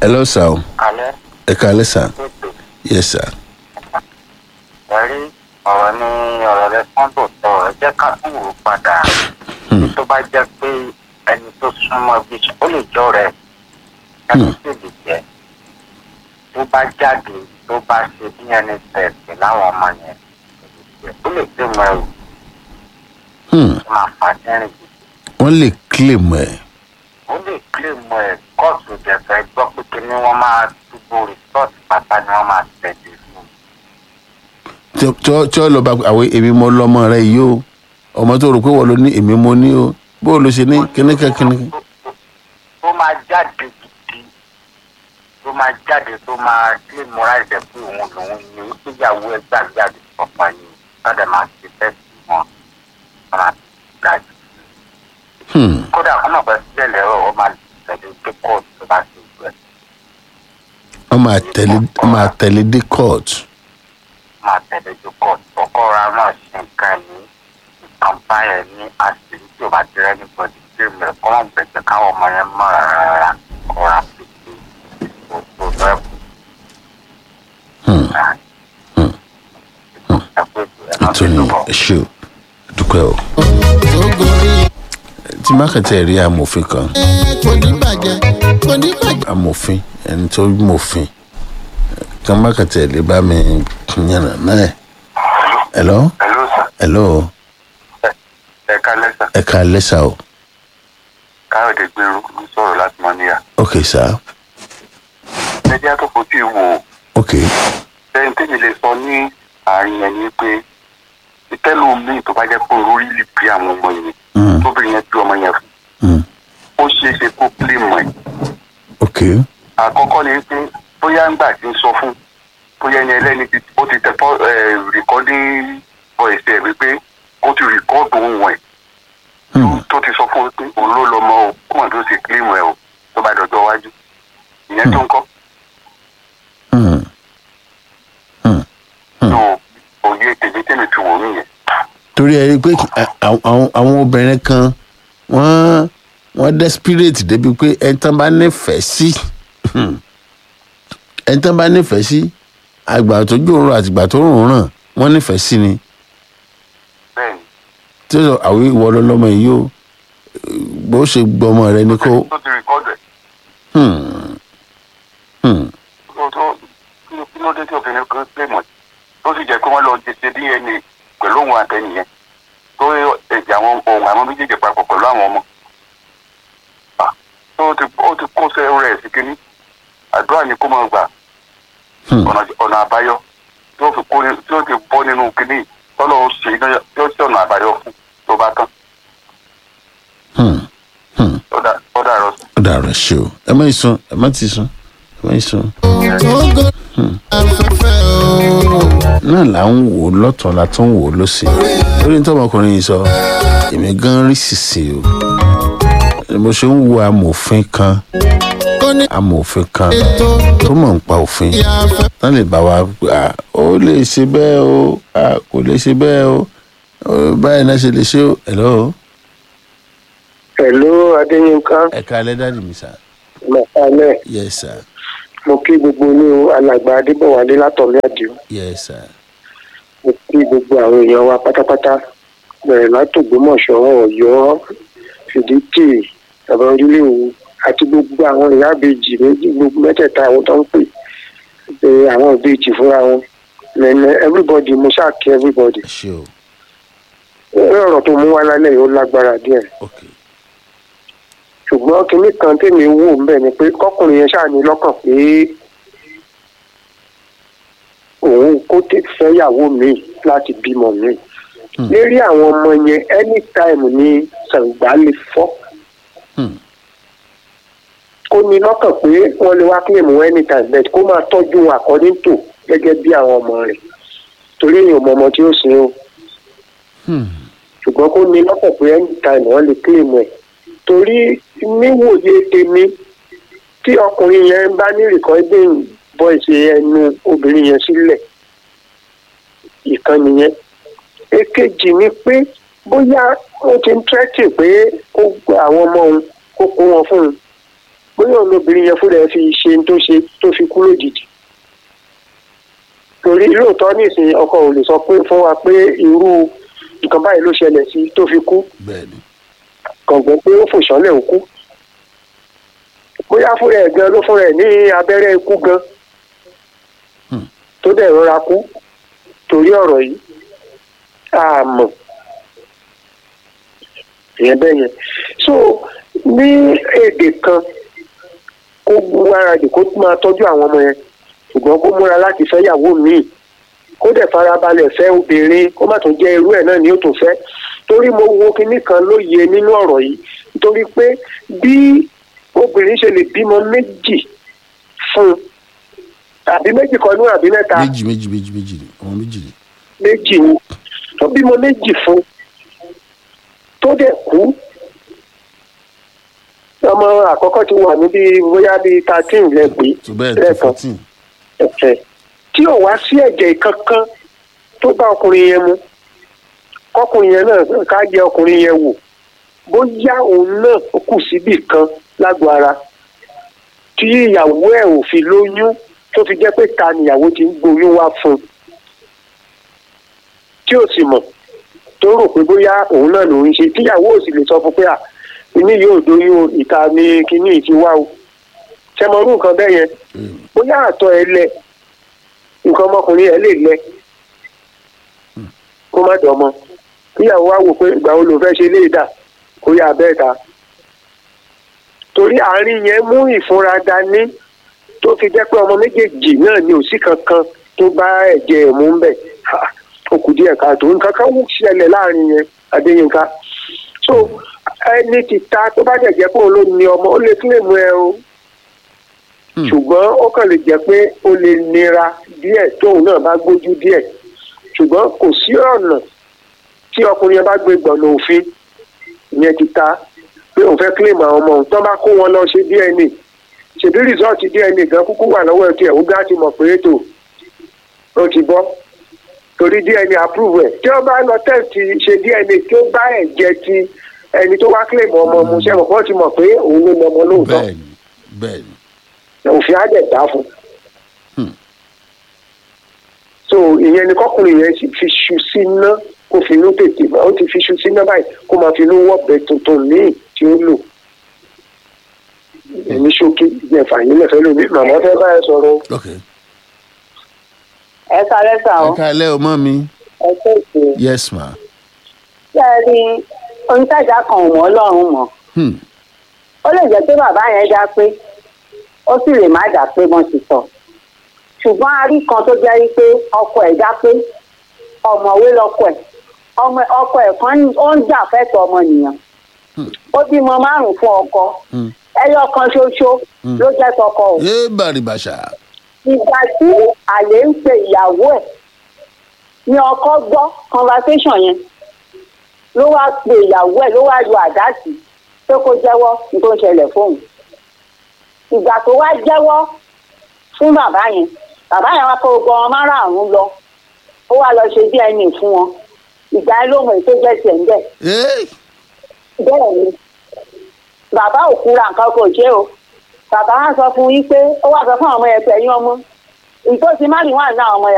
hello sir o alẹ́ ẹ kálẹ́ sir ètò yes sir ẹ̀rí ọ̀rọ̀ ní ọ̀rọ̀ rẹ sábò sọ ẹ jẹ́ ká tún wò ó padà tó bá jẹ́ pé ẹni tó súnmọ́ bí ó lè jọ rẹ̀ ẹni tó lè jẹ́ tó bá jáde tó bá ṣe bí ẹni tẹ̀sí láwọn ọmọ yẹn ó lè gbé mọ ẹrù Hmm, tó máa fà sẹ́rìn jù wọ́n lè claim ẹ̀ ó lè kílè mọ ẹ̀ kóòtù ìjẹ̀fẹ́ gbọ́ pé kí ni wọ́n máa túbọ̀ rìsọ́ọ̀tì pátá ni wọ́n máa tẹ̀lé fún un. tí tí- tí ó lọ bá àwọn èmi mọ lọmọ rẹ yìí o ọmọ tó rò pé wọ́n ló ní èmi mo ní o bó o lọ ṣe ní kíníkà kíníkà tó máa jáde gidi tó máa jáde tó máa kílè mọ́ra ẹ̀jẹ̀ pé òun lòun ni ìgbéyàwó ẹ̀ gbàgbé àti pọ̀pọ̀ ni sọ́dẹ̀ máa ṣe fẹ́ sí wọn wọn máa gbà jù. Hmm, kódà wọn náà fẹ́ sílẹ̀ lẹ́rọ wọn máa tẹ̀lé dé kóòtù tó bá ṣe ìlú ẹ̀ wọ́n máa tẹ̀lé wọ́n máa tẹ̀lé dé court máa tẹ̀lé dé kóòtù ọkọ ra náà ṣe nǹkan ní nǹkan báyẹn ní àṣírí tí o bá ti rẹ́ nípa ìdílé rẹ̀ kọ́ wọn bẹ̀jẹ̀ káwọn ọmọ yẹn mọ̀ rárá kọ́ra pípé òtò rẹ̀ Hmm, nítorí ẹ ṣe o dúpẹ́ o tí mákàtí rí amòfin kan kò ní bàjẹ́ kò ní bàjẹ́. amòfin ẹni tó mòfin kan mákàtí lè bá mi yànnà náà hello Hello sir. hello ẹ kálẹ́ sà ẹ ká lẹ́sà o káyọ̀dé gbèrú ló sọ̀rọ̀ láti mọ́ níyà. ok sir ẹjẹ́ tó fojú wò ó ok lẹ́yìn tèmi lè sọ ní àárín yẹn ni pé ìtẹ́lu míì tó bá jẹ́ pé orí lè bí àwọn ọmọ yẹn Hmm, tóbìnrin yẹn bí ọmọ yẹn fún hmm, ó ṣeé ṣe kó pílé mọ́ ẹ̀. ok àkọ́kọ́ ni pé bóyá ńgbà tí ń sọ fún bóyá ẹni ẹlẹ́ni ti ó ti tẹ̀ fọ́ rìkọ́dí voice ẹ̀ wípé ó ti rìkọ́dù ohun ẹ̀ Hmm, tó ti sọ fún un pé òun ló lọ mọ o kó wọn tó ṣe kílíìmù ẹ o tó bá dọjọ́ iwájú ìyẹn tó ń kọ́ hmm, hmm. tó òye tèmi tèmi fi wò mí yẹn. torí ẹ rí i pé à- àwọn- àwọn àwọn obìnrin kan wọ́n wọ́n desperate débi pé ẹni tán bá nífẹ̀ẹ́ sí ẹni tán bá nífẹ̀ẹ́ sí àgbà tó jòrò àtìgbà tó rùn ràn wọ́n nífẹ̀ẹ́ sí ni bẹ́ẹ̀ni tí ó sọ àwọn ìwọ lọlọmọ yìí o bó ṣe gbọmọ rẹ ni kó tó ti rìkọ́dù ẹ̀ hmm, hmm, tó tó kí ló dé tí obìnrin kan pè mọ̀ tó sì jẹ́ pé wọ́n lọ ṣe dna pẹ̀lú òun àtẹnìyẹn tó ẹ̀jẹ̀ àwọn ohun àwọn méjèèjì papọ̀ pẹ̀lú àwọn ọmọ. Ah, tó ti ó ti kó sẹ́ rẹ̀ sí kínní àdúrà ni kó máa gbà hmm. ọ̀nà ọ̀nà àbáyọ tí ó fi kó ní tí ó ti bọ́ nínú kínní tọ́lọ́ ó ṣe iná tí ó ṣe ọ̀nà àbáyọ fún tó bá tán hmm, hmm. ó dà ó dà rọ sí. ó dàrọ ṣe o ẹ má sùn ẹ má ti sùn ẹ má sùn. tógo afẹ́fẹ́ o. náà là ń wò ó lọ́tọ̀ la tún wò ó lọ́sì lórí nítorí ọmọkùnrin yìí sọ èmi gan rí sìsì o mo ṣe ń wo amòfin kan kò ní amòfin kan ètò tó mọ̀ ń pa òfin ìyàfẹ́. tán lè bá wa à ó lè ṣe bẹ́ẹ̀ o à kò lè ṣe bẹ́ẹ̀ o ó, báyìí náà ṣe lè ṣe o hello pẹ̀lú adéyínká ẹ̀ka alẹ́ dáàdì mi sà mọ̀kálẹ̀ yes sir mo kí gbogbo ní alàgbà adébọ̀wálé látọ̀lẹ́ àdìo yes sir mo kí gbogbo àwọn èèyàn wa pátápátá bẹ̀rẹ̀ látògbómọ̀ṣọ́ ọ̀yọ́ fìdítì bàbá orílẹ̀ òwú àti gbogbo àwọn ìyá ìbejì méjì gbogbo mẹ́tẹ̀ẹ̀ta àwọn tó ń pè pé àwọn ìbejì fúnra wọn lẹ́nu everybody mo ṣáà kí everybody ẹ ṣe o ẹ̀rọ ọ̀rọ̀ tó mú wá lálẹ́ yìí ó lágbára díẹ̀ ok ṣùgbọ́n kinní kan tèmi wò ń bẹ̀ ni pé kọkùnrin yẹn ṣáà ní lọ́kàn pé òun kó tè fẹ́yàwó mi láti bímọ mi lérí àwọn ọmọ yẹn anytime ni ṣàǹgbá lè fọ́ Hmm. ó ní lọ́kàn pé wọ́n lè wá claim wọn anytime but kó máa tọ́jú wọn according to gẹ́gẹ́ bí àwọn ọmọ rẹ̀ torí èèyàn mọ ọmọ tí ó sin o Hmm. ṣùgbọ́n kó ní lọ́kàn pé anytime wọ́n lè claim ẹ̀ torí níwòye tèmi tí ọkùnrin yẹn bá ní recording voice ẹnu obìnrin yẹn sílẹ̀ ìkan nìyẹn èkejì ni pé bóyá ó ti ń tẹ́tì pé kó gba àwọn ọmọ òun kó kó wọn fún un bóyá òun lobìnrin yẹn fúnra ẹ̀ fi ṣe ní tó ṣe tó fi kú lójijì torí lóòótọ́ nísìnyí ọkọ ò lè sọ pé fún wa pé irú nǹkan báyìí ló ṣẹlẹ̀ sí tó fi kú bẹ́ẹ̀ ni kọ̀ǹgbọ́n pé ó fò sánlẹ̀ ó kú bóyá fúnra ẹ̀ gan ló fúnra ẹ̀ ní abẹ́rẹ́ ikú gan Hmm. tó dẹ̀ rọra kú torí ọ̀rọ̀ yìí àmọ́ ìyẹn bẹ́ẹ̀ yẹn so ní èdè kan kó gbáradì kó máa tọ́jú àwọn ọmọ yẹn ṣùgbọ́n kó múra láti fẹ́ yàwó míì kó dẹ̀ farabalẹ̀ fẹ́ obìnrin kó má tún jẹ́ irú ẹ̀ náà ni ó tún fẹ́ torí mo wo kinní kan lóye nínú ọ̀rọ̀ yìí nítorí pé bí obìnrin ṣe lè bímọ méjì fún un àbí méjì kan ní àbí mẹ́ta méjì méjì méjì méjì ni ọmọ méjì ni méjì ni tó bímọ méjì fún tó dẹ̀ kú ọmọ àkọ́kọ́ ti wà níbi bóyá bíi thirteen lẹ́gbẹ̀ẹ́ tó bẹ́ẹ̀ tó lẹ́ẹ̀kan fourteen ẹ̀fẹ̀ tí ò wá sí ẹ̀jẹ̀ kankan tó bá ọkùnrin yẹn mu kọkùnrin yẹn náà ká yẹ ọkùnrin yẹn wò bóyá òun náà kù síbì kan lágbo ara tí ìyàwó ẹ̀ ò fi lóyún tó fi jẹ́ pé ta nìyàwó ti ń gboyún wá fún un tí ò sì mọ̀ tó rò pé bóyá òun náà lòún ṣe tíyàwó ò sì lè sọ fún pé à inú yóò doyún o, ìta ni kinní yìí ti wá o ṣẹmọrú nǹkan bẹ́ẹ̀ yẹn bóyá àtọ̀ ẹ lẹ nǹkan ọmọkùnrin ẹ lè lẹ kó má dọ̀mọ́ kíyàwó wa wò pé ìgbà wo ló fẹ́ ṣe lè dà kó yà bẹ́ẹ̀ ta torí àárín yẹn mú ìfúnra dání tó fi jẹ́ pé ọmọ méjèèjì náà ni òsì kankan tó bá ẹ̀jẹ̀ ẹ̀ mú ń bẹ̀ Ha, ó kù díẹ̀ káàtó nǹkan kan wù ṣẹlẹ̀ láàrin yẹn Adéyínká so ẹni tí ta tó bá dẹ̀ jẹ́ pé òun ló ní ọmọ ó lè kílèmù ẹ o ṣùgbọ́n ó kàn lè jẹ́ pé ó lè nira díẹ̀ tóun náà bá gbójú díẹ̀ ṣùgbọ́n kò sí ọ̀nà tí ọkùnrin yẹn bá gbé gbọ̀nà òfin ìyẹn ti ta pé òun fẹ́ kílèmù àwọn ọmọ òun tó bá kó wọn lọ ṣe DNA ṣèbí rìsọ́ọ̀tì DNA gan kúkú wà lọ́wọ́ ẹ̀ tí ẹ̀ ó gá ti mọ̀ pé ètò ó ti bọ́ torí DNA approve ẹ̀ tí wọ́n bá lọ tẹ̀sí ṣe DNA tí ó bá ẹ̀jẹ̀ ti ẹni tó wá kílèmù ọmọ mu ṣe mọ̀ pé wọ́n ti mọ̀ pé òun ló lọ́mọ lóòótọ́ bẹ́ẹ̀ ni bẹ́ẹ̀ ni òfin á dẹ̀ dá fún. Hmm. so ìyẹn ni kọkùnrin yẹn ti fi ṣu síná kó finú tètè bá ó ti fi ṣu síná báyìí kó máa finú wọ́ọ̀bẹ tuntun míì tí ó lò. ẹni ṣókí ìjẹfà yìí lẹfẹ lómi màmá fẹ́ bá ẹ sọ̀rọ̀ o. ok ẹ sáré sà ẹ ó káalẹ́ ọmọ mi ẹ tètè yes ma ṣe é rí onítajà kan ò mọ ọlọ́run mọ̀ hmm. ó lè jẹ́ pé bàbá yẹn dá pé ó sì lè má dá pé wọ́n ti sọ ṣùgbọ́n a rí kan tó jẹ́ wípé ọkọ ẹ̀ dá pé ọ̀mọ̀wé lọkọ ẹ̀ ọmọ ọkọ ẹ̀ kan ní- ó ń jà fẹ́tọ̀ ọmọnìyàn ó bímọ márùn fún ọkọ Hmm. ẹyọ kan ṣoṣo ló jẹ́ tọkọ o yé bàrìbàṣà ìgbà tí àlè ń pe ìyàwó ẹ̀ ni ọkọ gbọ́ conversation yẹn ló wá pe ìyàwó ẹ̀ ló wá yọ àdá sí pé kó jẹ́wọ́ ní tó ń ṣẹlẹ̀ fóun ìgbà tó wá jẹ́wọ́ fún bàbá yẹn bàbá yẹn wá kó gbogbo ọmọ márààrún lọ ó wá lọ ṣe DNA fún wọn ìgbà yẹn ló mọ èyí tó jẹ́ tiẹ̀ ń bẹ̀ Hey! bẹ́ẹ̀ ni bàbá òkú ra nǹkan kò ṣe o bàbá wa sọ fún yín pé ó wá sọ fún àwọn ọmọ yẹn pé ẹ̀yin ọmọ ìtòsí má rí wà ní àwọn ọmọ yẹn.